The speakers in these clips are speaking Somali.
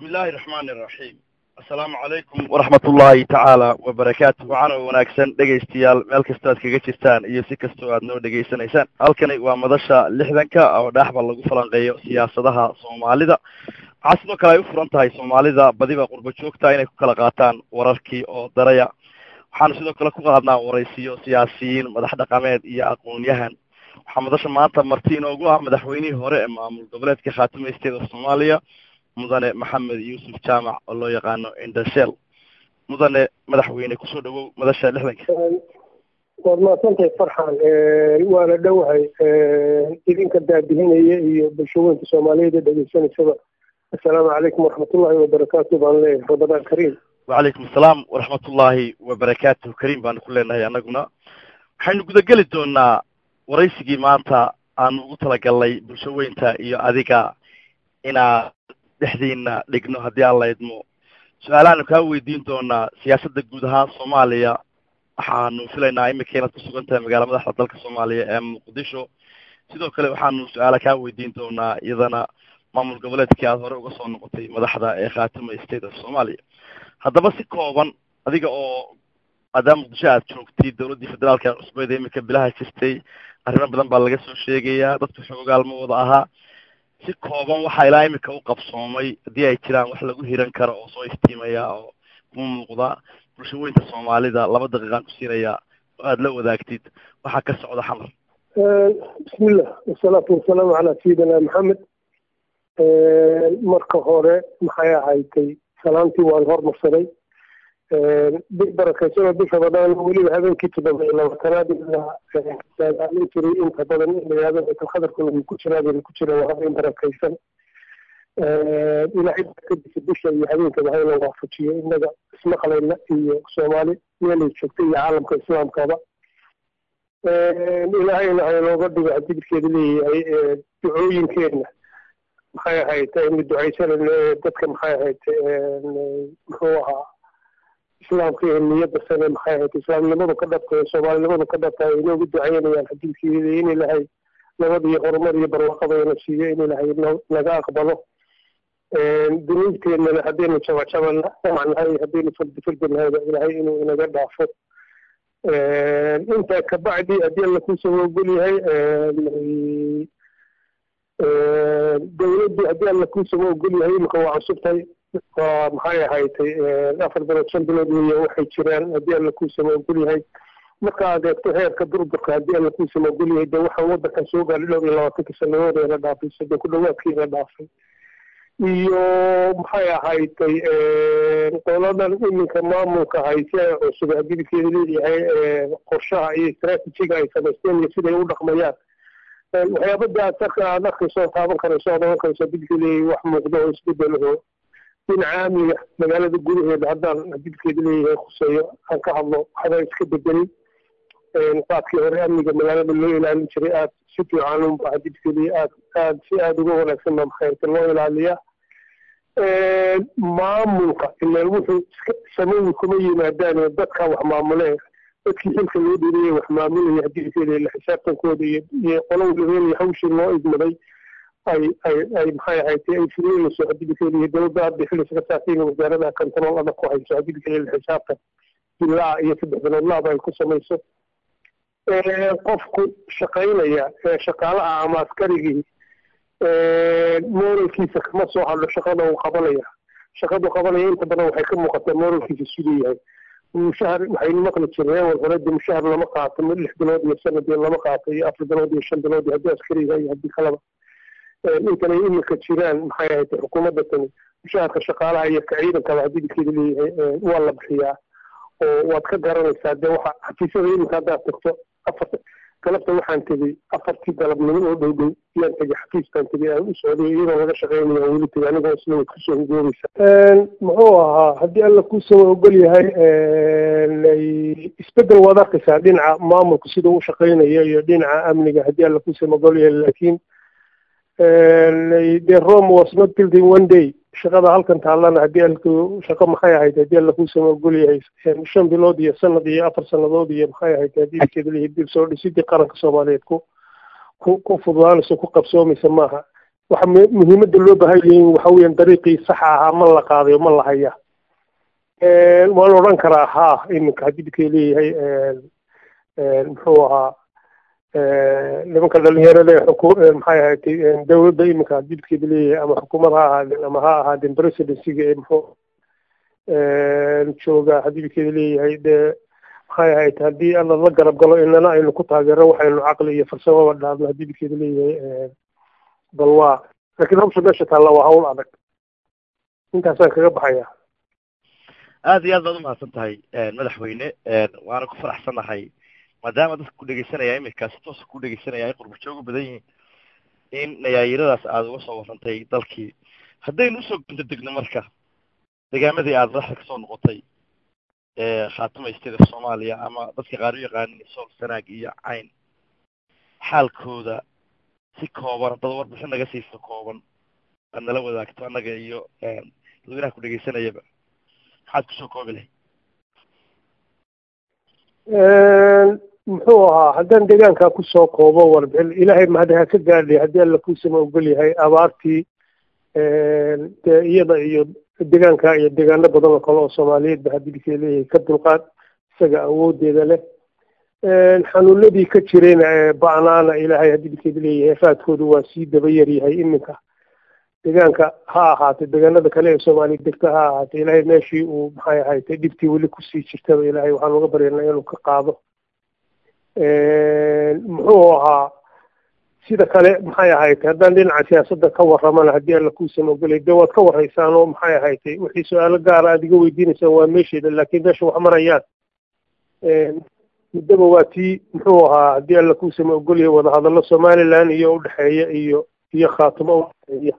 bismi illaahi raxmaani iraxiim assalaamu calaykum waraxmat ullaahi tacaala wabarakaatu waxaana wanaagsan dhegaystayaal meel kastoo aad kaga jirtaan iyo si kastoo aad noo dhegaysanaysaan halkani waa madasha lixdanka oo dhaaxba lagu falanqeeyo siyaasadaha soomaalida waxaa sidoo kale ay u furan tahay soomaalida badiba qurbo joogta inay ku kala qaataan wararkii oo daraya waxaanu sidoo kale ku qaadnaa waraysiyo siyaasiyiin madax dhaqameed iyo aqoon-yahan waxaa madasha maanta marti inoogu ah madaxweynihii hore ee maamul goboleedka khaatuma state of soomaaliya mudane maxamed yuusuf jaamac oo loo yaqaano indashel mudane madaxweyne kusoo dhawow madasha lixdanka waad mahadsantahay farxan waana dhowahay idinka daadihinaya iyo bulshooyinka soomaaliyeed ee dhegeysanaysaba assalaamu calaykum waraxmatullahi wabarakaatu baan leeyahay ramadaan kariim wacalaykum assalaam waraxmatullaahi wabarakaatuh kariim baanu ku leenahay annaguna waxaynu gudageli doonaa waraysigii maanta aanu ugu talagalnay bulshaweynta iyo adiga inaa dhexdiina dhigno haddii aan la idmo su-aalahaanu kaa weydiin doonaa siyaasadda guud ahaan soomaaliya waxaanu filaynaa imika inaad kusugan tahay magaala madaxda dalka soomaaliya ee muqdisho sidoo kale waxaanu su-aala kaa weydiin doonaa iyadana maamul goboleedkii aada hore uga soo noqotay madaxda ee khaatuma state of soomaaliya haddaba si kooban adiga oo maadaama muqdisho aad joogtay dowladdii federaalka cusbeed ee imika bilaha jirtay arrimo badan baa laga soo sheegayaa dadku xoogaal ma wada ahaa si kooban waxaa ilaa imika u qabsoomay haddii ay jiraan wax lagu hiran karo oo soo iftiimaya oo kuma muuqda bulshaweynta soomaalida laba daqiiqaan ku siinayaa oo aada la wadaagtid waxaa ka socda xamar bismillah wasalaatu wasalaamu calaa sayidina maxamed marka hore maxay ahaydtay salaantii waan hormarsaday bil barakaysanoo bisha badaan weliba habeenkii toddoba iyo labaatanaad ilaa jiray inta badan ilayaada baytalkhadarkuna wuu ku jiraa bayna ku jira waa habeen barakaysan ilaahay kadisa bisha iyo habeenkaba hayna waafajiyo innaga ismaqlayna iyo soomaali meelay joogta iyo caalamka islaamkaba ilaahayna haynooga dhigo hadibidkeeda leeyahay ducooyinkeena maxay ahayd aynu ducaysanayno dadka maxay ahayd muxuu ahaa islaamka iyo niyadda sane maxay ahayd islaamnimadu ka dhabta soomaalinimadu ka dhabta ay inoogu ducaynayaan xadiidkeeda in ilahay nabad iyo horumar iyo barwaaqadayna siiyo in ilahay naga aqbalo dunuubteennana haddaynu jabajabana nahay haddaynu fardi fardi nahayba ilahay inuu inaga dhaafo intaa kabacdi haddii alla kuusoo ogol yahay dawladdu haddii alla kuusoo ogol yahay imika waa cusubtahay waa maxay ahaydtay afar bilood shan bilood weeye waxay jiraan haddii alla kuusama ogol yahay marka aad eegto heerka durburka haddii alla kuusama ogol yahay de waxaan waddankan soo gaadhay dhowr iyo labaatanka sanadood la dhaafay soddon ku dhawaadkiina dhaafay iyo maxay ahaydtay qoladan iminka maamulka haysi ay cusub hadibidkeeda leeyahay qorshaha iyo istraatijiga ay samaysteen iyo siday u dhaqmayaan waxyaabada aad sarka aad arkayso taaban karayso ood ogan karayso hadibidkeeda leeyahay wax muuqdo oo isbedelaho dhinaca amniga magaalada gudaheeda haddaan hadibkeeda leeyahay khuseeyo aan ka hadlo waxbaa iska bedelay qaadkii hore amniga magaalada loo ilaalin jiray aad si fiican unba hadibkeeda aad aad si aada uga wanaagsan baa maxayrta loo ilaaliyaa maamulka ilaan wuxuu iska sameyi kuma yimaadaan dadka wax maamulee dadkii xilka loo dhiriyay wax maamulaya hadibkeeda ila xisaabtankooda iyo iyo qolo waliba hawshii loo idmaday ay ay ay maxay ahayd ay fulinayso hadibikeeda iyo dowladda hadda xilli iska saartay inay wasaaradaha control adag ku hayso hadibikeeda xisaabtan bilaa iyo saddex bilood laaba ay ku samayso qofku shaqaynaya shaqaalaha ama askarigii moralkiisa kama soo hadlo shaqada uu qabanaya shaqadu qabanaya inta badan waxay ka muuqataa moralkiisa siduu yahay mushahar waxaynu maqli jirnay wal hore de mushahar lama qaato lix bilood iyo sanad iyo lama qaato iyo afar bilood iyo shan bilood iyo haddii askari yahay iyo haddii kalaba intanay imika jiraan maxay ahayd xukuumadda tani mushaharka shaqaalaha iyo ka ciidankaba haddii bidkeeda leeyahay waa la bixiyaa oo waad ka garanaysaa dee waxa xafiisyada iminka haddaad tagto afarta galabta waxaan tegey afartii galabnimo oo dhow dhow yaan tegey xafiis baan tegey aan u socday iyadoo laga shaqeynayo aan weli tegey anigoo isla waad kusoo hugoobaysa muxuu ahaa haddii alla kuusoo ogol yahay isbedel waad arkaysaa dhinaca maamulka siduu u shaqeynayo iyo dhinaca amniga haddii alla kuusoo ogol yahay laakiin de rome was not built in one day shaqada halkan taallana haddii alku shaqo maxay ahayd haddii alla kuusama ogol yahay shan bilood iyo sanad iyo afar sanadood iyo maxay ahayd haddii keedalihi dib soo dhisidii qaranka soomaaliyeed ku ku ku fududaanayso ku qabsoomaysa maaha waxa muhiimadda loo baahan yahin waxa weeyaan dariiqii saxa ahaa ma la qaadayo ma la haya waan odhan karaa ha iminka haddii bikay leeyahay muxuu ahaa nimanka dhalinyarada ee maxay ahaatay dawladda iminka haddii bikeeda leeyahay ama xukuumad ha ahaadeen ama ha ahaadeen presidencyga ee muxuu jooga haddii bikeeda leeyahay dee maxay ahayd haddii alla la garab galo inana aynu ku taageero waxaynu caqli iyo farsamaba dhaadno haddii bikeeda leeyahay bal waa laakiin hawsha meesha taalla waa hawl adag intaasaan kaga baxaya aad iyo aad baad umahadsan tahay madaxweyne waana ku faraxsanahay maadaama dadka ku dhegeysanaya iminka si toosa ku dhegeysanaya ay qurba jooga badan yihiin in nayaayiradaas aada uga soo warrantay dalkii haddaynu usoo gunta degno marka degaamadii aada madaxda kasoo noqotay khaatuma state of soomaaliya ama dadka qaar u yaqaanin sool sanaag iyo cayn xaalkooda si kooban haddaad warbixin naga siiso kooban aad nala wadaagto annaga iyo dadweynaha ku dhegeysanayaba maxaad kusoo koobi lahay muxuu ahaa haddaan deegaankaa kusoo koobo warbixin ilaahay mahadaha ka gaadhay haddii alla kuusama ogol yahay abaartii dee iyada iyo deegaanka iyo deegaano badan oo kale oo soomaaliyeed ba haddii bikay leeyahay ka dulqaad isaga awoodeeda leh xanuunadii ka jirayna ee ba'naana ilaahay haddii bikeeda leeyahay raadkoodu waa sii daba yaryahay iminka deegaanka ha ahaatay deegaanada kale ee soomaaliya degta ha ahaatay ilaahay meeshii uu maxay ahaatay dhibtii weli kusii jirtaba ilaahay waxaan uga baryanaa inuu ka qaado muxuu ahaa sida kale maxay ahaatay haddaan dhinaca siyaasadda ka warramana haddii alla kuusan ogolay dee waad ka warraysaan oo maxay ahaatay wixii su-aalo gaara aad iga weydiinaysaan waa meesheeda laakiin meesha wax marayaan muddaba waa tii muxuu ahaa haddii alla kuusama ogolyahay wadahadallo somaliland iyo udhexeeya iyo iyo khaatimo udhexeeya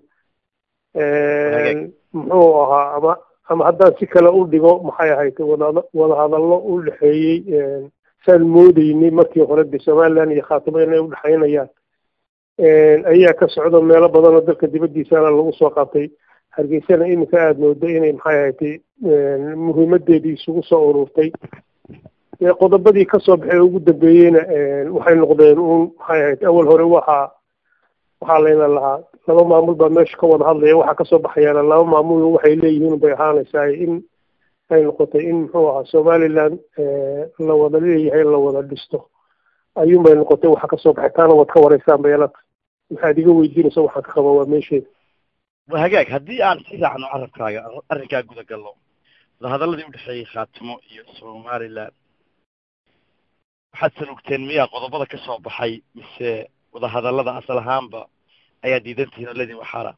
muxuu ahaa ama ama haddaan si kale u dhigo maxay ahaydee wada wadahadallo u dhexeeyey saan moodeynay markii hore de somaliland iyo khaatimo inay udhexaynayaan ayaa ka socdo meelo badan oo dalka dibaddiisana lagu soo qabtay hargeysana iminka aada moodo inay maxay ahaydee muhiimadeedii isugu soo ururtay qodobadii kasoo baxay ugu dambeeyeyna waxay noqdeen uun maxay ahayd awal hore waxaa waxaa layna lahaa laba maamul baa meesha ka wada hadlaya waxaa kasoo baxayaana laba maamul waxay leeyihiin bay ahaanaysaa in ay noqotay in muxuu ahaa somaliland la wada leeyahay la wada dhisto ayuun bay noqotay waxa kasoo baxay taana waad ka waraysaan bayalata waxaad iga weydiinaysa waxaan ka qaba waa meesheeda wa hagaag haddii aan si raacno carabkaaga arrinkaa guda gallo wadahadaladii udhexeeyey khaatimo iyo somaliland waxaad salugteen miyaa qodobada ka soo baxay mise wadahadallada asal ahaanba ayaa diidantihiin oo ledin waxaara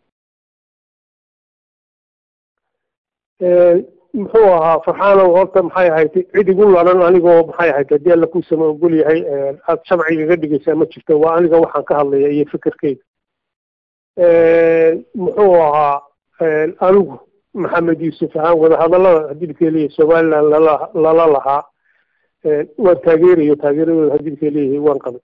muxuu ahaa farxaanow horta maxay ahayd cid igu ladan anigoo maxay ahayd haddii alla kuusama ogol yahay aad shamcigaga dhigaysaa ma jirto waa aniga waxaan ka hadlaya iyo fikirkeyga muxuu ahaa anigu maxamed yuusuf ahaan wadahadallada haddii bikay leeyahay somaliland lala lala lahaa waan taageerayo taageeradooda haddii bikay leeyahay waan qabay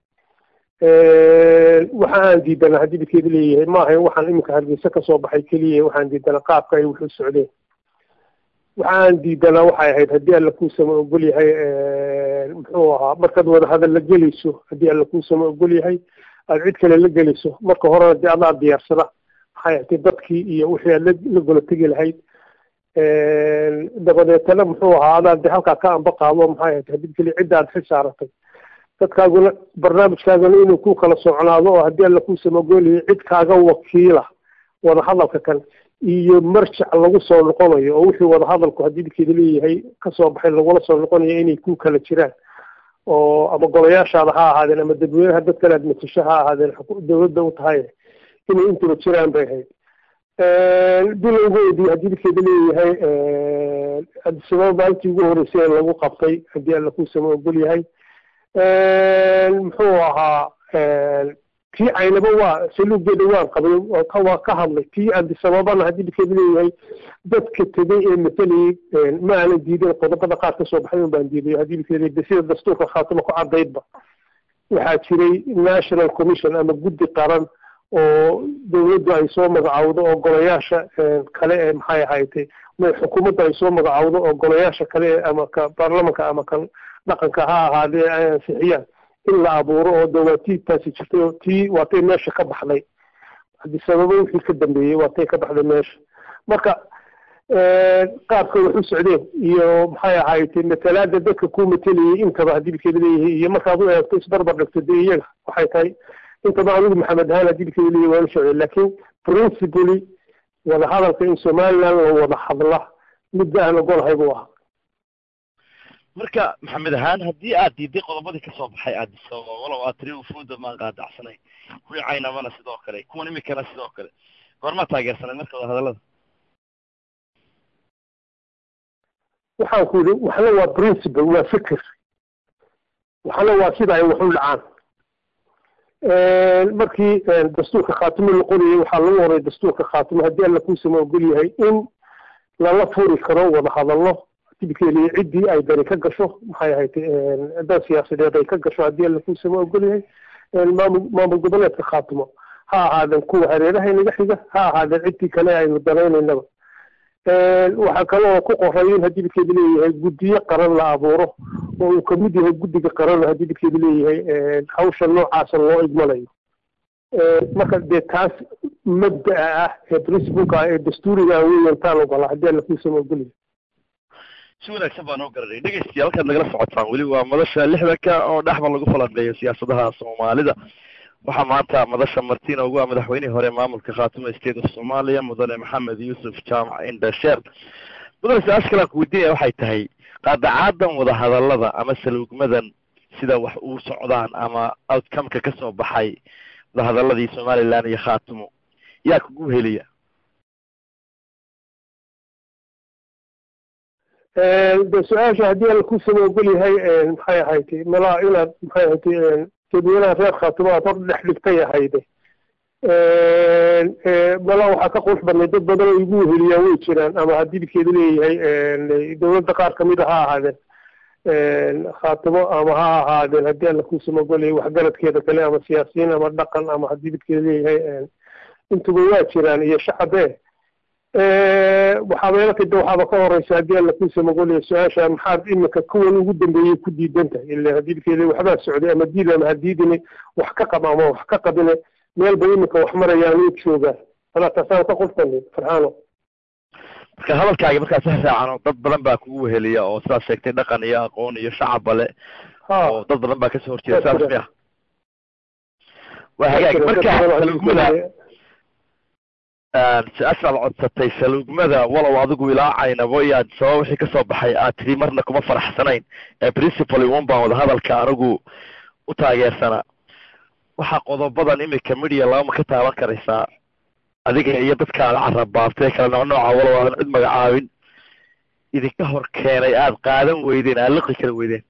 waxa aan diidanaa haddii bikeeda leeyahay ma ahayn waxaan iminka hargeysa kasoo baxay keliya waxaan diidanaa qaabka ay wuxuu socdeen waxa aan diidanaa waxay ahayd haddii alla kuusama ogol yahay muxuu ahaa markaad wadahadal la gelayso haddii alla kuusama ogol yahay aad cid kale la gelayso marka horena dee adaa diyaarsada maxay ahayd dadkii iyo wixii aad la gola tegi lahayd dabadeetana muxuu ahaa adaa dee halkaa ka amba qaado maxay ahayd haddii keliya cidda aad xil saaratay dadkaaguna barnaamijkaaguna inuu ku kala socnaado oo haddii alla kuusama ogolyahay cid kaaga wakiila wadahadalka kan iyo marjac lagu soo noqonayo oo wixii wadahadalku haddii bikeeda leeyahay kasoo baxay lagula soo noqonayo inay ku kala jiraan oo ama golayaashaada ha ahaadeen ama dadweynaha dad kale aad matasho ha ahaadeen dawladda u tahay inay intuba jiraan bay ahayd bilowgeedii haddii bikeeda leeyahay sababa maalintii ugu horeysay ee lagu qabtay haddii alla kuusama ogol yahay muxuu ahaa tii caynaba waa saluugeeda waan qabay waa ka hadlay tii abdisababana haddii bikeeda leeyahay dadka tegay ee masalayay ma aanan diidan qodobada qaar kasoo baxay un baan diiday haddii bikeeda sida dastuurka khaatimo ku cadaydba waxaa jiray national commission ama guddi qaran oo dawladdu ay soo magacawdo oo golayaasha kale ee maxay ahaydee xukuumadda ay soo magacawdo oo golayaasha kale ee ama ka baarlamanka ama kan dhaqanka ha ahaadee ay ansixiyaan in la abuuro oo dawaatii taasi jirtay oo tii waatay meesha ka baxday haddii sababo wixii ka dambeeyey waatay ka baxday meesha marka qaabka wax u socdeen iyo maxay ahaaytay matalaada dadka ku mateliyey intaba haddii bikeeda leeyihiin iyo markaad u eegto isbarbar dhigto dee iyaga waxay tahay intaba anigu maxamed ahaan haddii bikeeda leeyihi waan u socday laakiin principally wada hadalka in somaliland la wada hadla midda aan ogolahay buu ahaa marka maxamed ahaan haddii aad diiday qodobadii kasoo baxay aadiso walow aad tiri ufuuda maan qaadacsanayn kuwii caynamana sidoo kale kuwan imikana sidoo kale goormaa taageersanay marka wada hadallada waxaan ku yidhi waxna waa principle waa fikir waxna waa sida ay wax u dhacaan markii dastuurka khaatimo la qorayay waxaa lagu horay dastuurka khaatimo haddii alla kuusama ogol yahay in lala furi karo wada hadallo dibkeeliya ciddii ay dani ka gasho maxay ahayd dan siyaasadeed ay ka gasho haddii alla kuusama ogol yahay maamul maamul goboleedka khaatimo ha ahaadeen kuwa hareeraha inaga xiga ha ahaadeen ciddii kale aynu danaynaynaba waxaa kaloo ku qoray in haddii bidkeedu leeyahay guddiyo qaran la abuuro oo uu kamid yahay guddiga qaran haddii bidkeedu leeyahay hawsha noocaasa loo igmanayo marka dee taas mabda'a ah ee principalka ah ee dastuuriga weyan taan ogolaa haddii alla kuusama ogolyahay si wanaagsan baan oo garanay dhegeystayaal halkaad nagala socotaan weli waa madasha lixdanka oo dhexba lagu falanqeeyo siyaasadaha soomaalida waxaa maanta madasha martina ugu ah madaxweynihii hore maamulka khaatimo state of somalia mudane maxamed yuusuf jaamac indhasheer mudane su-aasha kale aan ku weydiinaya waxay tahay qaadacaadan wadahadallada ama saluugmadan sida wax uu socdaan ama outcomeka kasoo baxay wadahadaladii somaliland iyo khaatimo yaa kugu heliya de su-aasha haddii alla kusama ogol yahay maxay ahaytay malaa inaad maxay ahaytay dadweynaha reer khaatimo aad hor dhex dhigtay ahayde malaa waxaa ka qurux badnay dad badan oo igu weheliyaan way jiraan ama haddii bidkeedu leeyahay dowladda qaar kamid a ha ahaadeen khaatimo ama ha ahaadeen haddii alla kusama ogol yahay waxgaradkeeda kale ama siyaasiyiin ama dhaqan ama haddii bidkeedu leeyahay intuba waa jiraan iyo shacabe waxaa meelaka de waxaaba ka horeysa haddii alla kuusama ogolyahay su-aasha maxaad imika kuwan ugu dambeeyey ku diidan tahay ila haddii bidkeeda waxbaa socday ama diid ama hadiidine wax ka qab ama wax ka qabine meel bay imika wax marayaan u joogaan alaa taasaan ka qurfani farxaano marka hadalkaagi markaas ha raacano dad badan baa kugu weheliya oo sidaad sheegtay dhaqan iyo aqoon iyo shacabba le oo dad badan baa kasoo horjeeda saas miya waa hagaag marka saluugmada su-aashaad codsatay saluugmada walow adigu ilaa caynabo iyo aad sabab wixii kasoo baxay aad tidhi marna kuma faraxsanayn ee principally un baan wada hadalka anigu u taageersanaa waxaa qodobadan imika midiya lagama ka taaban karaysaa adiga iyo dadka aad carabaabtay kala nooc nooca walow aadan cid magacaabin idinka hor keenay aada qaadan weydeen aad liqi kala weydeen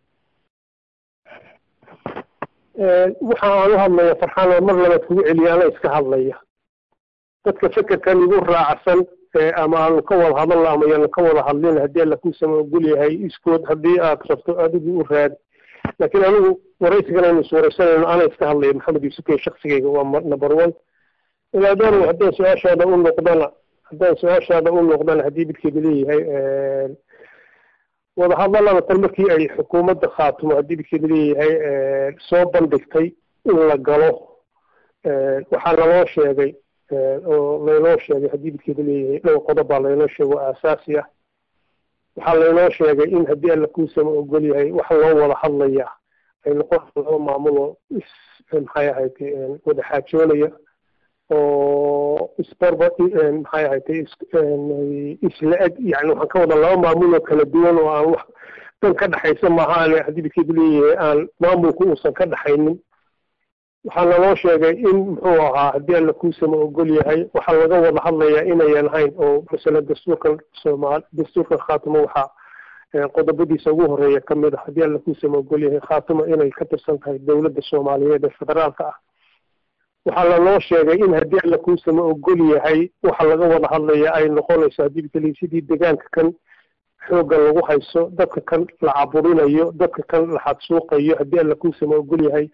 waxa aan u hadlaya farxaan mar labaad kugu celiya ana iska hadlaya dadka fekerkan igu raacsan ama aanu ka wada hadalna ama yaanu ka wada hadlin haddii alla kuusama ogol yahay iskood haddii aad rabto adigu u raadi laakiin anigu waraysigan aynu iswaraysanayno ana iska hadlaya maxamed yuusufkey shaksigayga waa number one ilaadaan haddaan su-aashaada u noqdana haddaan su-aashaada u noqdana haddii bidkeedu leeyahay wada hadalada tan markii ay xukuumadda khaatimo haddii bidkeedu leeyahay soo bandhigtay in la galo waxaa naloo sheegay oo laynoo sheegay haddii bidkeedu leeyahay dhowr qodob baa laynoo sheegay oo aasaasi ah waxaa laynoo sheegay in haddii alla kuusama ogol yahay wax loo wada hadlaya ay noqon laba maamul oo is maxay ahaytay wada xaajoonaya oo isbarba maxay ahaytay isla eg yani waxaan ka wada laba maamul oo kala duwan oo aan wax dan ka dhexaysa maahaane haddii bidkeedu leeyahay aan maamulku uusan ka dhexaynin waxaa naloo sheegay in muxuu ahaa haddii alla kuusama ogol yahay waxaa laga wada hadlayaa inayan hayn oo masala dastuurkan soomaal dastuurkan khaatimo waxaa qodobadiisa ugu horeeya kamid ah haddii alla kuusama ogol yahay khaatimo inay ka tirsan tahay dowladda soomaaliyeed ee federaalka ah waxaa lanoo sheegay in haddii alla kuusama ogol yahay waxa laga wada hadlaya ay noqonayso haddii bikeli sidii deegaanka kan xoogga lagu hayso dadka kan la caburinayo dadka kan la xadsuuqayo haddii alla kuusama ogol yahay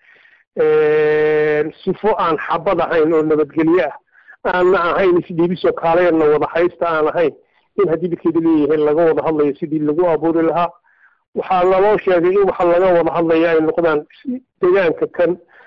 sifo aan xabad ahayn oo nabadgelye ah aanna ahayn isdhiibisoo kaaleedna wada haysta aan ahayn in haddii bidkeedu leeyahay laga wada hadlayo sidii lagu abuuri lahaa waxaa naloo sheegay in waxa laga wada hadlaya ay noqdaan deegaanka kan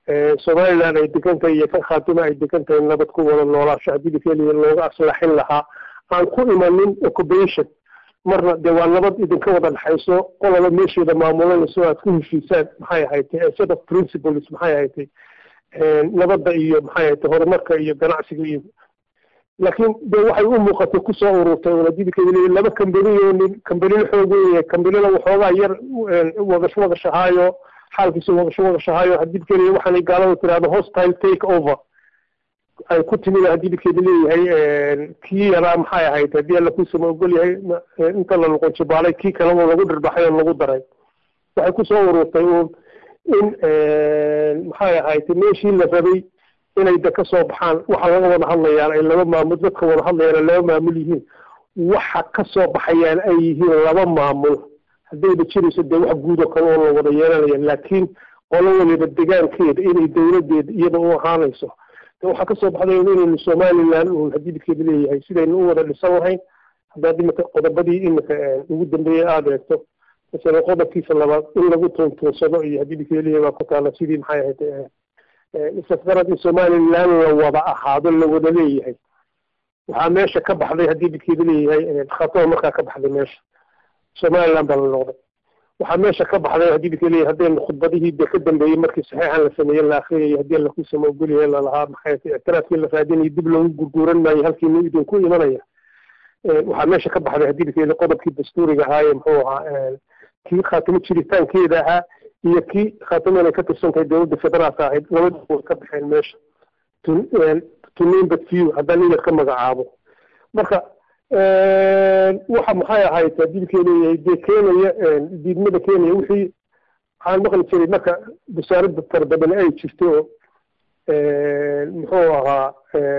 somaliland ay degan tahay iyo kan khaatuma ay degan tahay nabad ku wada noolaasho haddii lakeliya looga aslaxin lahaa aan ku imanin occupation marna dee waa nabad idinka wada dhexayso qolaba meesheeda maamulanayso aad ku heshiisaan maxay ahaytay set of principles maxay ahaytay nabadda iyo maxay ahaytay horumarka iyo ganacsiga iyo laakiin dee waxay u muuqatay kusoo ururtay wadadikeeda laba kambaniyo nin kambanina xoog weeye kambanina waxoogaa yar wadasho wadashahaayo xaalkiisa wadasho wadashahaayo haddii keliya waxaanay gaalada tirahdo hostile take over ay ku timid haddii dikeeda leeyahay kii yaraa maxay ahayd haddii alla kuusama ogol yahay inta la noqonjibaalay kii kaleba lagu dhirbaxay oo lagu daray waxay kusoo ururtay uun in maxay ahayd meeshii la rabay inay da ka soo baxaan waxa laga wada hadlayaan ay laba maamul dadka wada hadlayaan ay laba maamul yihiin waxa ka soo baxayaan ay yihiin laba maamul haddayba jirayso dee wax guud oo kale oo la wada yeelanaya laakiin qolo waliba degaankeeda inay dowladeeda iyada u ahaanayso waxaa kasoo baxday inaynu somaliland uun haddii dikeeda leeyahay sidaynu u wada dhisan lahayn haddaad imika qodobadii imika ugu dambeeyey aada eegto masalan qodobkiisa labaad in lagu tuuntuunsado iyo haddii dikeeda leeyahay waa ku taala sidii maxay ahayd isafgarad in somaliland la wada ahaado la wada leeyahay waxaa meesha ka baxday haddii dikeeda leeyahay khatoo markaa ka baxday meesha somaliland baa la noqday waxaa meesha ka baxday haddii dika leeyahay haddaynu khudbadihii dee ka dambeeyey markii saxiixan la sameeyey la akriyayay haddii alla kusama ogolyahay lalahaa maxay ictiraafkii la raadinayay dib loogu gurguuran maayo halkiinu idinku imanaya waxaa meesha ka baxday haddii dika qodobkii dastuuriga ahaaye muxuu ahaa kii khaatimo jiritaankeeda ahaa iyo kii khaatimo inay ka tirsan tahay dowladda federaalka ahayd labadii way ka baxeen meesha to name but few haddaan inad ka magacaabo marka waxa maxay ahayd dilkee leeyahay dee keenaya diidmada keenaya wixii waxaan maqli jiray marka wasaaradda tarbadane ay jirto oo muxuu ahaa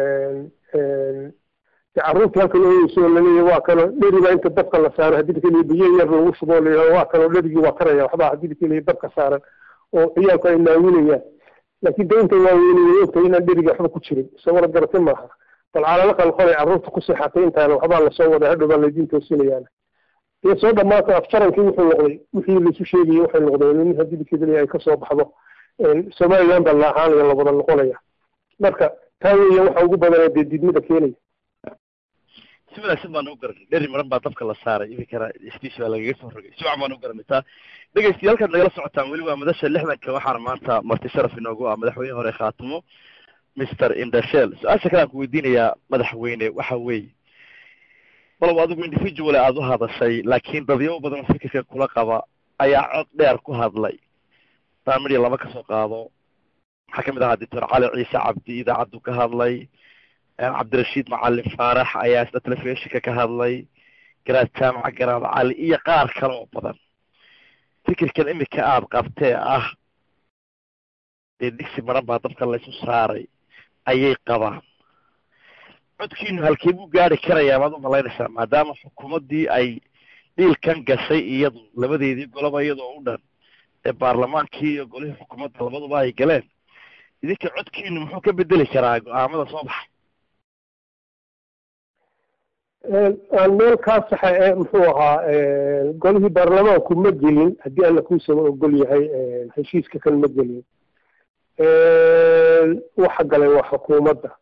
carruurtii halkan ooyeyso laleeyahay waa kano dheriba inta dabka la saaro haddii dilkee leeyahay biyo yar lagu shuboo layidhaho waa kano dherigii waa karaya waxbaa haddii dilkee leeyahay dabka saaran oo ciyaalku ay naawinayaan laakiin de inta waaweynaya ogtahay inaan dheriga waxba ku jirin isagona garate maaha bal calala qalqolay carruurta ku seexatay intaana waxbaa lasoo waday hadhow baa laydiin toosinayaan iyo soo dhamaata afjarankii wuxuu noqday wixii laisu sheegayay waxay noqdeen in haddii dikeedali ay kasoo baxdo somaliland baa la ahaanaya la wada noqonaya marka taa weeya waxa ugu badanee dee diidmada keenaya si wanaagsan baan u garanay dheri maran baa dabka la saaray iminkana istiisha baa lagaga soo rogay si wacan baan u garanay taa dhegeystayaal halkaad nagala socotaan weli waa madasha lixdanka waxaana maanta marti sharaf inoogu ah madaxweyne hore khaatimo mister indashel su-aasha kale aan ku weydiinayaa madaxweyne waxa weeye walow adigu individual aada u hadashay laakiin dadyo badan fikirka kula qaba ayaa cod dheer ku hadlay taan midya laba kasoo qaado waxaa kamid ahaa doctor cali ciise cabdi idaacaddu ka hadlay cabdirashiid macalin faarax ayaa isna telefishinka ka hadlay garaad jaamaca garaad cali iyo qaar kale oo badan fikirkan imika aada qabtee ah dee digsi maran baa dabka laysu saaray ayay qabaan codkiinu halkee buu gaari karayaa maad u malaynaysaa maadaama xukuumaddii ay dhiilkan gashay iyadu labadeedii goloba iyadoo u dhan ee baarlamaankii iyo golihii xukuumadda labaduba ay galeen idinka codkiinu muxuu ka bedeli karaa go-aamada soo baxay aan meel kaa saxa ee muxuu ahaa golihii baarlamaanku ma gelin haddii alla kuusama ogol yahay heshiiska kan ma gelin waxa galay waa xukuumadda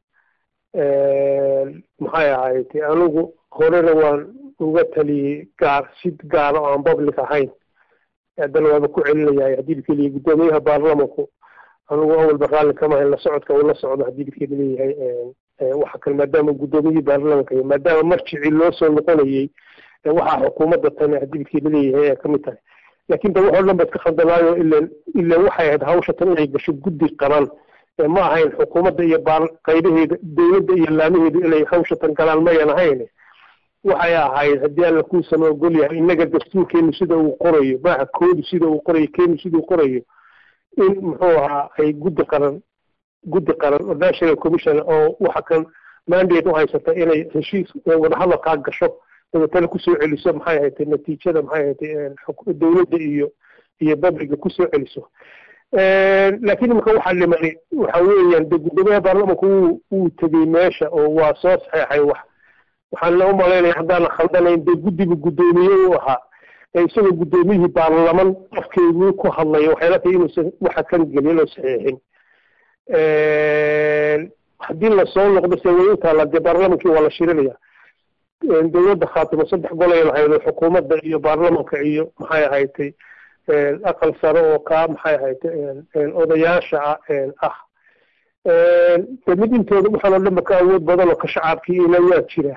maxay ahayd anigu horena waan uga taliyey gaar si gaara oo aan public ahayn haddana waaba ku celinayahay haddii bikeliya guddoomiyaha baarlamanku anigu awalba raalli kama hayn la socodka uu la socdo haddii bikeeda leeyahay waxa kale maadaama guddoomiyihii baarlamanka iyo maadaama marjicii loo soo noqonayey waxaa xukuumadda tani haddii bikeeda leeyahay ay kamid tahay laakiin de waxoo dhan ba iska khaldamaayo ilan ilan waxay ahayd hawsha tan inay gasho guddi qaran ma ahayn xukuumadda iyo baar qaybaheeda dowladda iyo laamaheedu inay hawsha tan galaan mayan ahayn waxay ahayd haddii alla kuusama ogol yahay innaga dastuurkeenu sida uu qorayo maaha koodu sida uu qorayo keenu sida uu qorayo in muxuu ahaa ay guddi qaran guddi qaran oo national commission oo waxa kan mandate u haysata inay heshiis wadahadalkaa gasho dabeetana kusoo celiso maxay ahayd natiijada maxay ahayd dowladda iyo iyo babliga kusoo celiso laakiin imika waxaa dhimani waxa weeyaan de guddoomiyaha baarlamanku wuu wuu tegey meesha oo waa soo saxeexay wax waxaan u malaynaya haddaanan khaldanayn dee guddiga guddoomiye u ahaa ee isagoo guddoomiyihii baarlaman qofkeeduu ku hadlayo waxay la tahay inuusan waxa kan gelin oo saxiixin haddii lasoo noqdo se way u taalla dee baarlamankii waa la shirinaya dowladda khaatimo saddex golay lahayd oo xukuumadda iyo baarlamanka iyo maxay ahaytay aqal sare oo kaa maxay ahaytay odayaasha ah de mid intooda waxaan oo dhanba ka awood badan oo ka shacabkii ila waa jira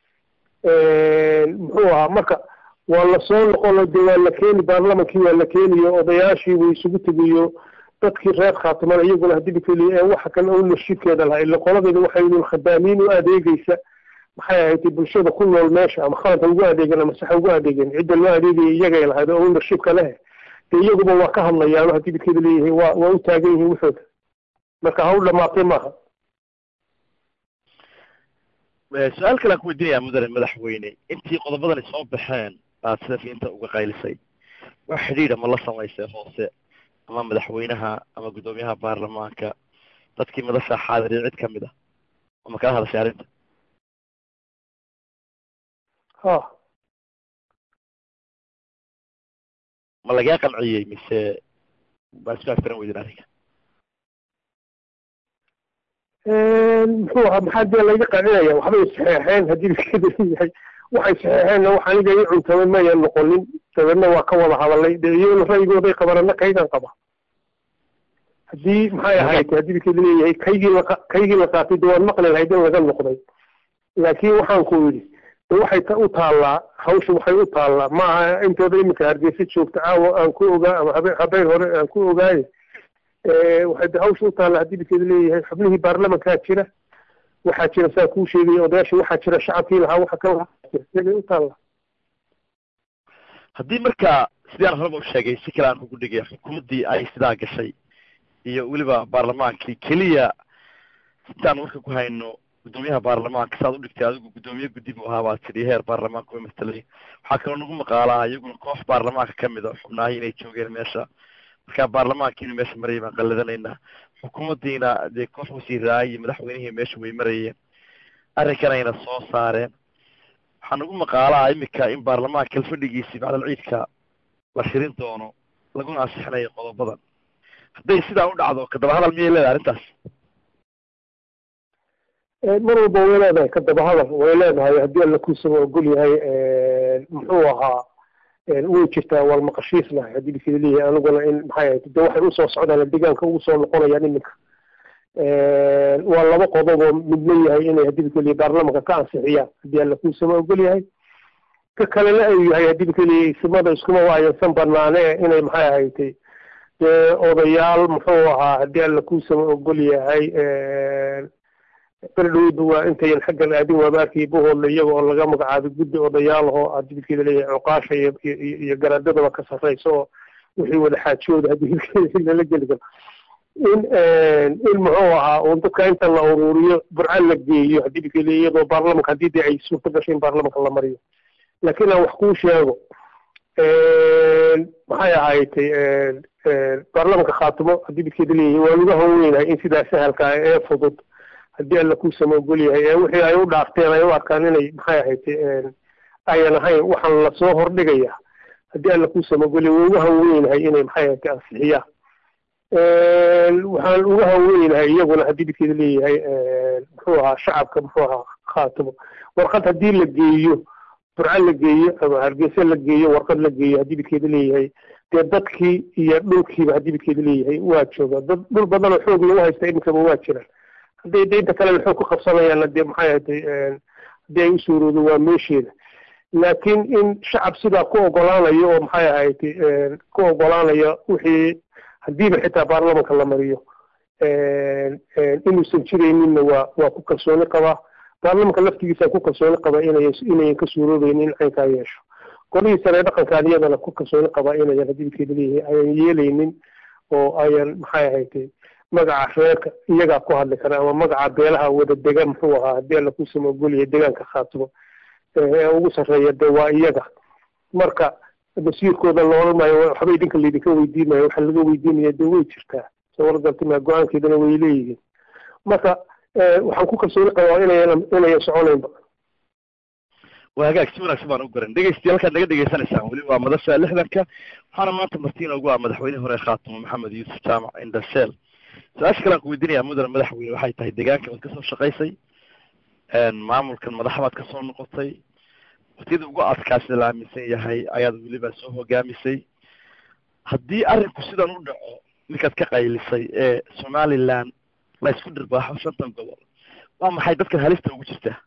muxuu ahaa marka waa lasoo noqono de waa la keeni baarlamankii waa la keeniyo odayaashii way isugu tegiyo dadkii reer khaatimana iyaguna haddii lakeliya ee waxa kan ownershipkeeda lahaa ila qoladeeda waxay yihiin khadaamiin u adeegeysa maxay ahayd bulshada ku nool meesha ama khaladka ugu adeegan ama saxa ugu adeegan cidda loo adeegaya iyagay lahayd oo ownershipka leh de iyaguba waa ka hadlayaan haddii bikeeda leeyihiin waa waa u taagan yihiin waxooda marka ha u dhamaatay maaha su-aal kale aan ku weydiinaya mudane madaxweyne intii qodobadani soo baxeen aad sida fiinta uga qaylisay wax xidhiidha ma la samaysay hoose ama madaxweynaha ama guddoomiyaha baarlamaanka dadkii madasha xaadiriya cid kamid ah oo ma kala hadashay arrinta ha ma lagaa qanciyey mise baa isku aftaran weydin arrinka muxuu ahaa maxaa dee layga qancinaya waxbay saxeexeen haddii bikeeda leeyahay waxay saxeexeenna wax aniga ii cuntamay mayan noqonin dabeedna waa ka wada hadalay dee iyaguna ra'yigooday qabanana kaygan qaba haddii maxay ahayd haddii bikeeda leeyahay kaygii la kaygii la qaatay de waan maqli lahayd in laga noqday laakiin waxaan ku yidhi de waxay u taallaa hawsha waxay u taallaa ma aha intooda iminka hargeysa joogta caawa aan ku ogaa ama habe habeen hore aan ku ogaaye waxay de hawsha u taallaa haddii bikeeda leeyahay xubnihii baarlamankaa jira waxaa jira saa kuu sheegaya odayaashii waxaa jira shacabkii lahaa waxa ka lahaa jira iyagay u taallaa haddii marka sidii aan horeba u sheegay si kale aan kugu dhigay xukuumaddii ay sidaa gashay iyo weliba baarlamaankii keliya intaan marka ku hayno guddoomiyaha baarlamaanka saad u dhigtay adigu guddoomiye guddi buu ahaa baad tidhi heer baarlamaanka way matalay waxaa kaloo nagu maqaalaa iyaguna koox baarlamaanka kamid a xubnaahii inay joogeen meesha marka baarlamaankiina meesha marayay baan qalladanaynaa xukuumaddiina dee koox wasiiraay iyo madaxweynihii meesha way marayeen arrinkanayna soo saareen waxaa nagu maqaalaa imika in baarlamaanka kalfadhigiisii bacdal ciidka la shirin doono laguna ansixinayo qodobadan hadday sidaa u dhacdo kadaba hadal miyay leedahay arrintaas mar walba way leedahay kadaba hadal way leedahay haddii alla kuusaba ogol yahay muxuu ahaa way jirtaa waan maqashiisnahay haddii bikeda leeyahay aniguna in maxay ahayd de waxay usoo socdaan deegaanka ugu soo noqonayaan iminka waa laba qodob oo midna yahay inay haddii bikeliya baarlamanka ka ansixiyaan haddii alla kuusaba ogol yahay ka kalena ay yahay haddii bikeliya isimada iskuma waayansan banaane inay maxay ahaytay dee odayaal muxuu ahaa haddii alla kuusaba ogol yahay berdhowda waa intayan xaggan aadin waabaarkii buhoodla iyaga oo laga magacaabay guddi odayaal oo haddii bidkeeda leeyahay cuqaasha iyo iyo garaadadaba ka sarreysa oo wixii wada xaajooda haddii bidkeeda lala geli karo in in muxuu ahaa un dadka inta la ururiyo burca la geeyo haddii bidkeeda iyadoo baarlamanka haddii dee ay suurta gasho in baarlamanka la mariyo laakiin aan wax kuu sheego maxay ahaaytay baarlamanka khaatimo haddii bidkeeda leeyahay waa laga haweynahay in sidaa sahalka ah ee fudud haddii alla kuusama ogol yahay ee wixii ay u dhaafteen ay u arkaan inay maxay ahaytay ayan ahayn waxaan lasoo hordhigaya haddii alla kuusama ogol yahay waa uga haweynahay inay maxay ahaytay ansixiyaan waxaan uga haweynahay iyaguna haddii bidkeeda leeyahay muxuu ahaa shacabka muxuu ahaa khaatimo warqad haddii la geeyo burca la geeyo ama hargeysa la geeyo warqad la geeyo haddii bidkeeda leeyahay dee dadkii iyo dhulkiiba haddii bidkeeda leeyahay waa jooga dad dhul badan oo xoog lagu haysta iminkaba waa jiraan hadday daynta kale xoog ku qabsanayaanna dee maxay ahatay haddii ay u suuroodo waa meesheeda laakiin in shacab sidaa ku ogolaanayo oo maxay ahaytay ku ogolaanaya wixii haddiiba xitaa baarlamanka la mariyo inuusan jirayninna waa waa ku kalsooni qabaa baarlamanka laftigiisa ku kalsooni qabaa inay inayan ka suuroobaynin in caynkaa yeesho golihii sare dhaqankaan iyadana ku kalsooni qabaa inayan haddii bidkeeda leeyahay ayan yeelaynin oo ayan maxay ahaytay magaca reerka iyagaa ku hadli kara ama magaca beelaha wada degan muxuu ahaa haddii alla kuusama ogolyahay deegaanka khaatimo ee ugu sarreeya de waa iyaga marka masiirkooda la odhan maayo waxba idinka laydinka weydiinayo waxa laga weydiinaya de way jirtaa soo wargaltima go-aankeedana way leeyihiin marka waxaan ku kalsooni qabaa inayan inayan soconaynba waa hagaag si wanaagsan baan u garan dhegeystayaal halkaad naga dhegeysanaysaan weli waa madasha lixdanka waxaana maanta martiin ugu ah madaxweynihii hore khaatimo maxamed yuusuf jaamac indhasheel su-aasha kale aan ku weydiinaya mudane madaxweyne waxay tahay deegaanka baad kasoo shaqaysay maamulkan madaxa baad kasoo noqotay waktiyada ugu adkaasida la aaminsan yahay ayaad weliba soo hogaamisay haddii arrinku sidan u dhaco ninkaad ka qaylisay ee somaliland la isku dhirbaaxo shantan gobol waa maxay dadkan halista ugu jirtaa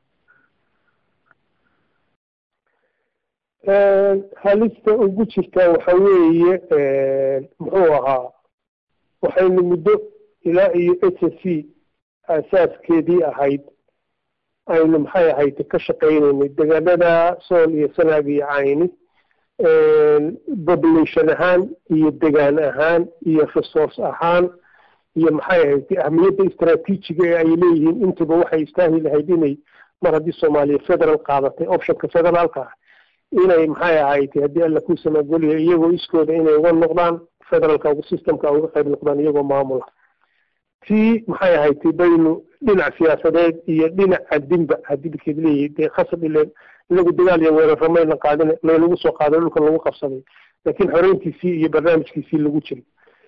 halista ugu jirtaa waxa weeye muxuu ahaa waxaynu muddo ilaa iyo h s c aasaaskeedii ahayd aynu maxay ahayd ka shaqaynaynay degaanada sool iyo sanaag iyo cayni population ahaan iyo degaan ahaan iyo resource ahaan iyo maxay ahayd ahmiyadda istraatiijiga ee ay leeyihiin intuba waxay istaahi lahayd inay mar haddii soomaaliya federal qaadatay optionka federaalka ah inay maxay ahayd haddii alla ku samagoliya iyagoo iskooda inay uga noqdaan federalka systemka uga qayb noqdaan iyagoo maamula tii maxay ahayd baynu dhinac siyaasadeed iyo dhinac adinba haddii bikeed leeyahay dee khasab ile inagu dagaal iyo weeraro mayna qaadin laynagu soo qaaday dhulka lagu qabsaday laakiin xoreyntiisii iyo barnaamijkiisii lagu jiray